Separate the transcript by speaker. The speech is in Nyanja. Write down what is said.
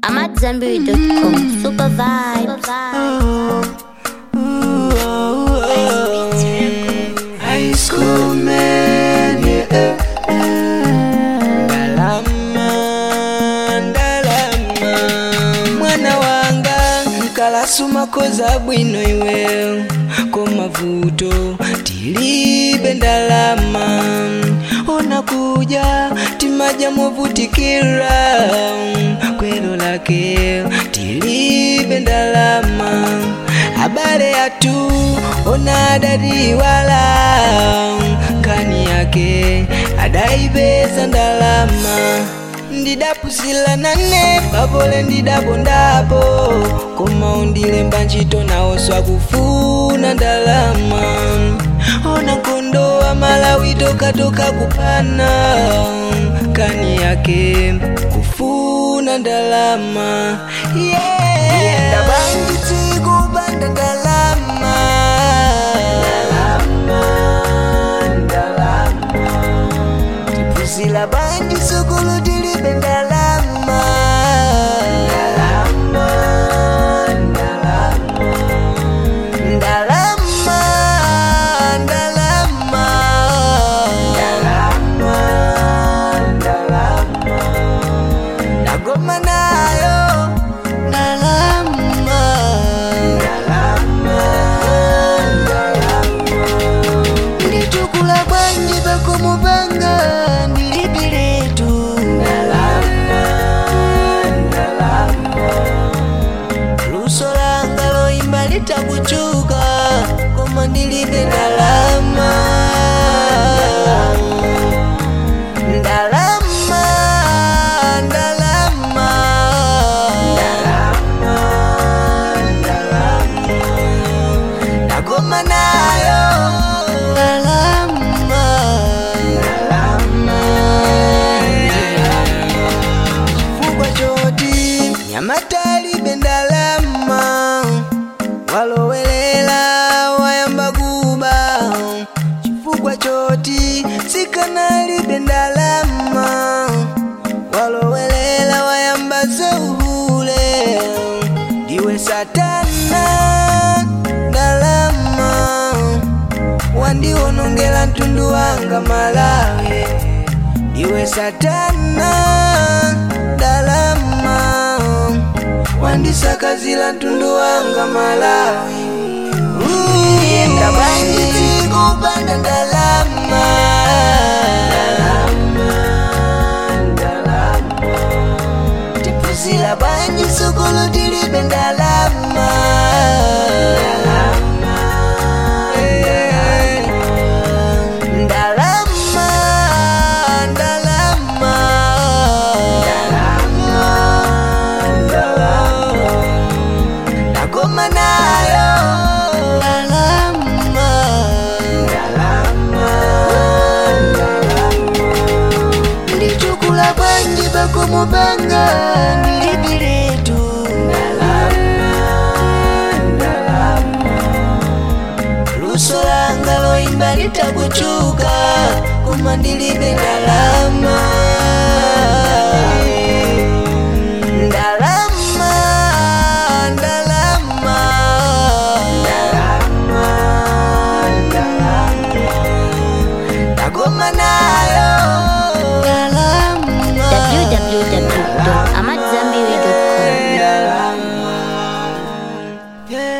Speaker 1: I'm at Zenberry.com. Super vibe.
Speaker 2: High school man, yeah. Ndalama, ndalama. mwana wanga nkalasuma koza bwino iwe komavuto tilibe ndalama ona kuja timaja movutikira kwelo lake tilibe ndalama habari yatu ona adadiwala kani yake adaibeza ndalama ndidapusila nane pavole ndidabondapo koma undilemba ntchito nawoswa kufuna ndalama ona nkondo wa malawi tokatoka kupana kani yake kufuna ndalama yeah. ndabangitsi kupanda ndalama tipusila banji sukulu tilibe ndalama ndalama ndalama nagoma nayo ndalama nditukula bwanji bakomubanga ndilibiletu luso langa loyimba litakuchuka koma ndilibe ndalama ndalama ndalama nagoma nayo ndalama chifukwa choti nyamatalibe ndalama walowelela wayamba kuba chifukwa choti sikanalibe ndalama walowelela wayamba zeuhule ndiwe satana ndalama wandiwonongela mtundu wanga malawi ndiwe satana ndalama wandisakazila mtundu wanga malawi ndabangiti kupanda ndalama tipusila banji sukulu tilibe ndalama ndalama ndalama nagoma nayo ndalama ndichukula bwanji bakomubanga ndilibiletu luso langa loyimba litakuchuka koma ndilibe ndalama ndalama ndalama nagoma nayo ndalama
Speaker 1: www.amatzambiri.com.
Speaker 2: Yeah.